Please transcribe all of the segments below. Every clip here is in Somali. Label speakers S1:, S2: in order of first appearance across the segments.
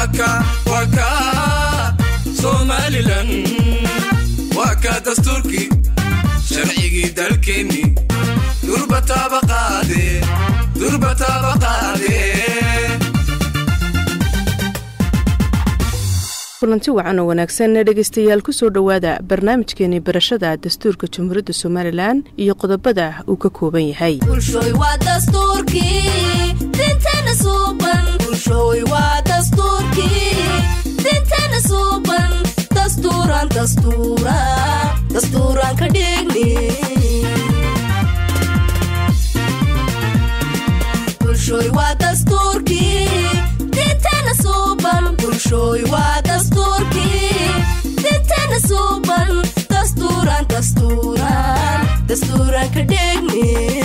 S1: waka waka somalilan waa ka dastuurkii sharcigii dalkeenni durbataaba qaade durbataaba qaade
S2: kulanti wacan oo wanaagsan dhegaystayaal ku soo dhowaada barnaamijkeenii barashada dastuurka jamhuuriyadda somalilan iyo qodobada uu ka kooban yahay
S3: bulshooy waa dastuurkii dinteena suuban bulshooy waa dastuurkii dinteena suuban dastuuran dastuura dastuuran ka dhigni bulshooy waa dastuurkii dinteena suuban bulshooy waa dastuurkii dinteena suuban dastuuran dastuuran dastuuran ka dhigni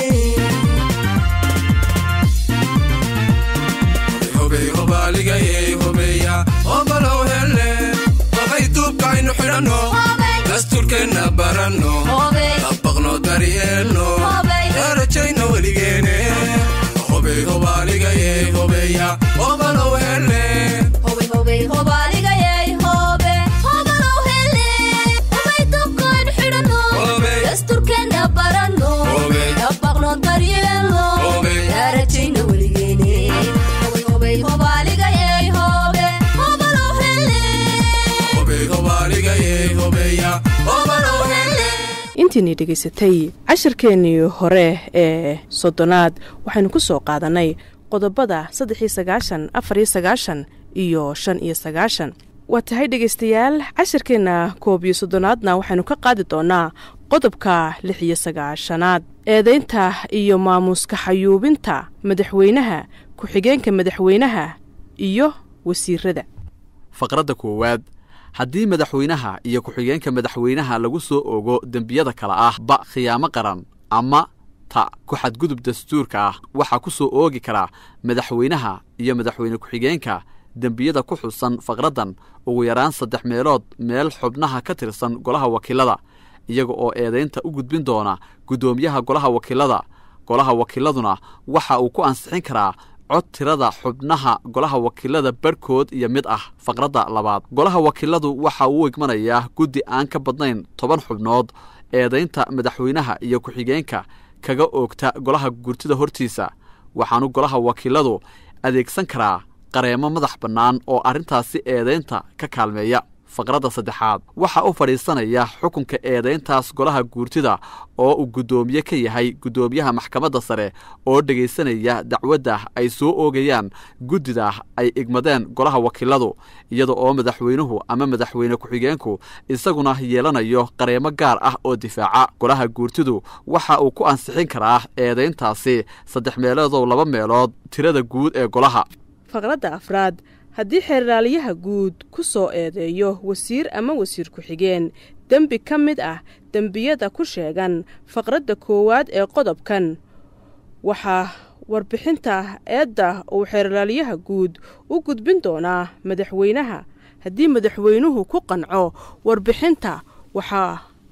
S1: hobey hobaaligayey hobeya hobalow hele hobay duubkaynu xidhanno dastuurkeenna baranno dabaqno daryeelno darajayno weligeene hobey hobaaligayey hobeya hobalow hele
S3: hobey hobey hobaaligayay hobe hobalow hele hobay dubkoyn xidhanno
S1: Hobey.
S3: dastuurkeenna baranno
S1: Hobey.
S3: dabaqno daryeelno
S1: Hobey.
S3: darajayna weligeene hobey hobey hobaaligayay hobe hobalow hele
S1: hobey hobaaligayey hobeya hobalow hele
S2: intiinii dhegaysatay cashirkeennii hore ee soddonaad waxaynu ku soo qaadannay qodobada saddex iyo sagaashan afar iyo sagaashan iyo shan iyo sagaashan waa tahay dhegaystayaal cashirkeenna koob iyo soddonaadna waxaynu ka qaadi doonaa qodobka lix iyo sagaashanaad eedaynta iyo maamuuska xayuubinta madaxweynaha ku-xigeenka madaxweynaha iyo wasiirada
S4: faqradda koowaad haddii madaxweynaha iyo ku-xigeenka madaxweynaha lagu soo ogo dembiyada kale ah ba khiyaamo qaran ama ta ku xadgudub dastuurka ah waxaa ku soo oogi karaa madaxweynaha iyo madaxweyne ku-xigeenka dembiyada ku xusan faqraddan ugu yaraan saddex meelood meel xubnaha ka tirsan golaha wakiilada iyaga oo eedaynta u gudbin doona guddoomiyaha golaha wakiilada golaha wakiiladuna waxa uu ku ansixin karaa cod tirada xubnaha golaha wakiilada barhkood iyo mid ah faqradda labaad golaha wakiiladu waxa uu igmanayaa guddi aan ka badnayn toban xubnood eedaynta madaxweynaha iyo ku-xigeenka kaga oogta golaha gurtida hortiisa waxaanu golaha wakiiladu adeegsan karaa qareemo madax bannaan oo arrintaasi eedaynta ka kaalmeeya faqradda saddexaad waxaa u fadhiisanaya xukunka eedayntaas golaha guurtida oo uu guddoomiye ka yahay guddoomiyaha maxkamadda sare oo dhegaysanaya dacwadda ay soo oogayaan guddida ay igmadeen golaha wakiiladu iyada oo madaxweynuhu ama madaxweyne ku-xigeenku isaguna yeelanayo qareemo gaar ah oo difaaca golaha guurtidu waxa uu ku ansixin karaa eedayntaasi saddex meeloodoo laba meelood tirada guud ee golaha
S2: faqradda afraad haddii xeerlaaliyaha guud ku soo eedeeyo wasiir ama wasiir ku-xigeen dembi ka mid ah dembiyada ku sheegan faqradda koowaad ee qodobkan waxaa warbixinta eedda uu xeerlaaliyaha guud u gudbin doonaa madaxweynaha haddii madaxweynuhu ku qanco warbixinta waxaa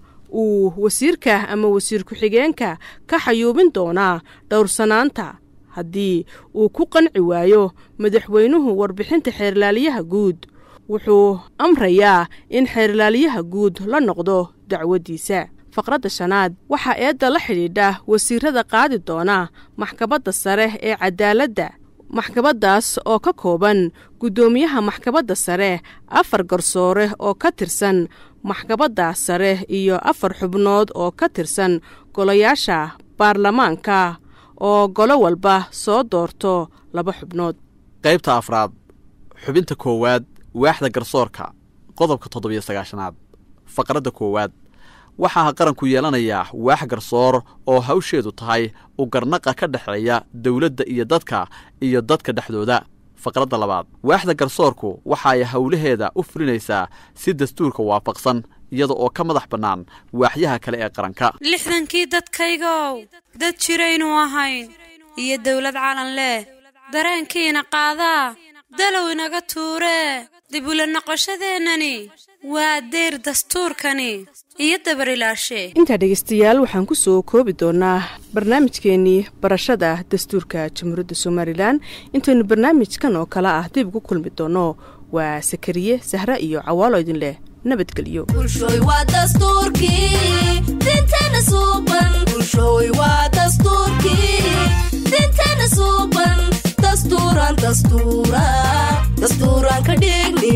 S2: uu wasiirka ama wasiir ku-xigeenka ka xayuubin doonaa dhowrsanaanta haddii uu ku qanci waayo madaxweynuhu warbixinta xeerlaaliyaha guud wuxuu amrayaa in xeerlaaliyaha guud la noqdo dacwaddiisa faqradda shanaad waxaa eedda la xidhiidha wasiirada qaadi doona maxkamadda sare ee cadaaladda maxkamaddaas oo ka kooban guddoomiyaha maxkamadda sare afar garsoore oo ka tirsan maxkamadda sare iyo afar xubnood oo ka tirsan golayaasha baarlamaanka oo golo walba soo doorto laba xubnood
S4: qaybta afraad xubinta koowaad waaxda garsoorka qodobka toddobiyo sagaashanaad faqradda koowaad waxaa qaranku yeelanayaa waax garsoor oo hawsheedu tahay u garnaqa ka dhexeeya dowladda iyo dadka iyo dadka dhexdooda faqradda labaad waaxda garsoorku waxa ay howlaheeda u fulinaysaa si dastuurka waafaqsan iyada oo ka madax bannaan waaxyaha kale ee qaranka
S5: lixdankii dadkaygow dad jiraynu ahayn iyo dawlad calan leh dareenkiina qaadaa dalow inaga tuuree dib ula noqoshadeennani waa deyr dastuurkani iyo dabarilaashe
S2: intaa dhegaystayaal waxaan ku soo koobi doonaa barnaamijkeennii barashada dastuurka jamhuuriyadda somalilan intaynu barnaamijkan oo kale ah dib ugu kulmi doonno waa sakariye sahre iyo cawaalo idin leh nabadgelyo
S3: bulshooy waa dastuurkii dinteena suuban bulshooy waa dastuurkii dinteena suuban dastuuran dastuura dastuuran ka dhigni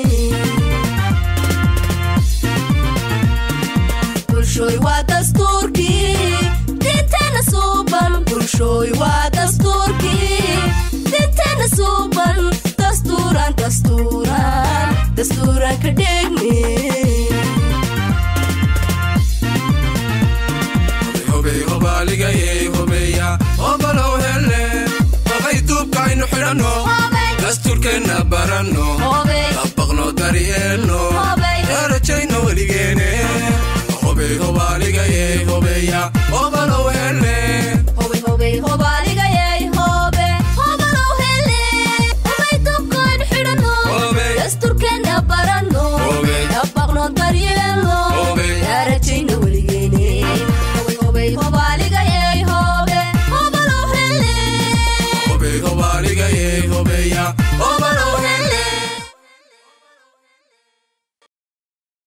S3: bulshooy waa dastuurkii dinteena suuban bulshooy waa dastuurkii dinteena suuban dastuuran dastuuran dastuuran ka dhigni
S1: hobey hobaaligayey hobeya hobalow hele hobay duubkaaynu xidhanno dastuurkeenna baranno
S3: Hobey.
S1: dabaqno daryeelno
S3: Hobey.
S1: darajayno weligeene hobey hobaaligayey hobeya hobalow hele
S3: hobay hobay hoba